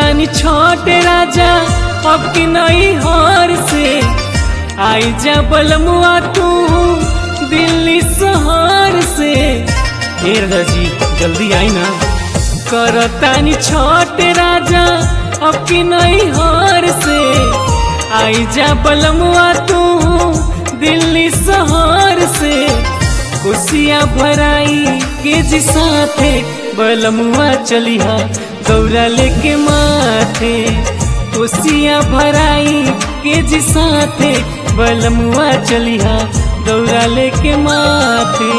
करतानी छोटे राजा अब की नई हार से आई जा बलमुआ तू दिल्ली शहर से हे राजा जी जल्दी आई ना करतानी छोटे राजा अब की नई हार से आई जा बलमुआ तू दिल्ली शहर से कुसिया भराई के जी साथे बलमुआ चलिहा गौरा लेके माथे कुसिया भराई के जी साथे बलमुआ चलिहा गौरा लेके माथे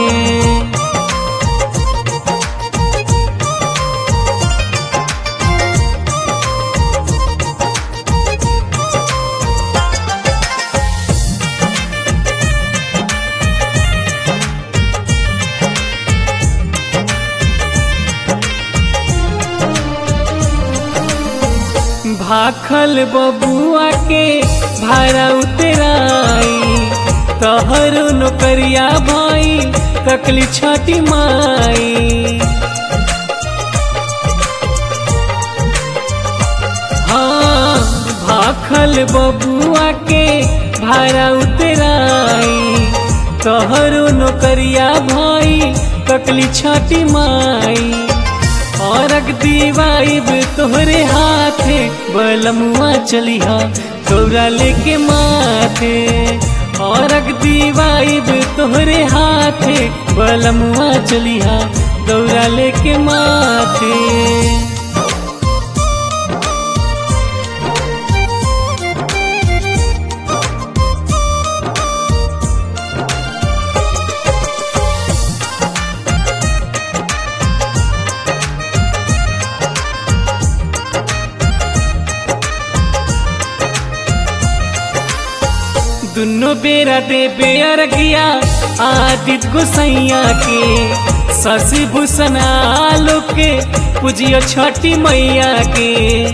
भाखल बबुआ के भाड़ा उतराई तहर नौकरिया भाई तकली छठी माई हाँ भाखल बबुआ के भाड़ा उतराई तहरो नौकरिया भाई तकली छठी माई और दीवाइब तोहरे हाथे बलमुआ चलिहा गौरा लेके माथे और दीवाइब तोहरे हाथे बलमुआ चलिहा गौरा लेके माथे दुनो बेरा दे बेर गया आदित गोसैया के शशि भूषण आलो के पूजियो छठी मैया के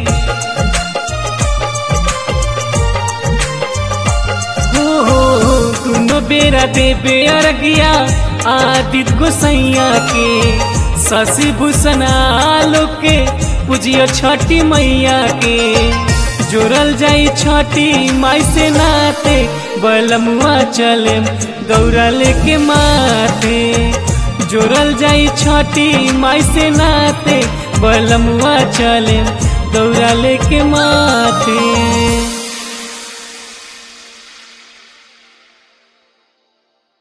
हो हो हो दुनो बेरा दे बेर गया आदित गोसैया के शशि भूषण आलो के पूजियो छठी मैया के जोड़ल जाई छठी माई से नाते बलमुआ चले गौरा लेके माथे जोड़ल जाई छठी माई से नाते बलमुआ चले गौरा लेके माथे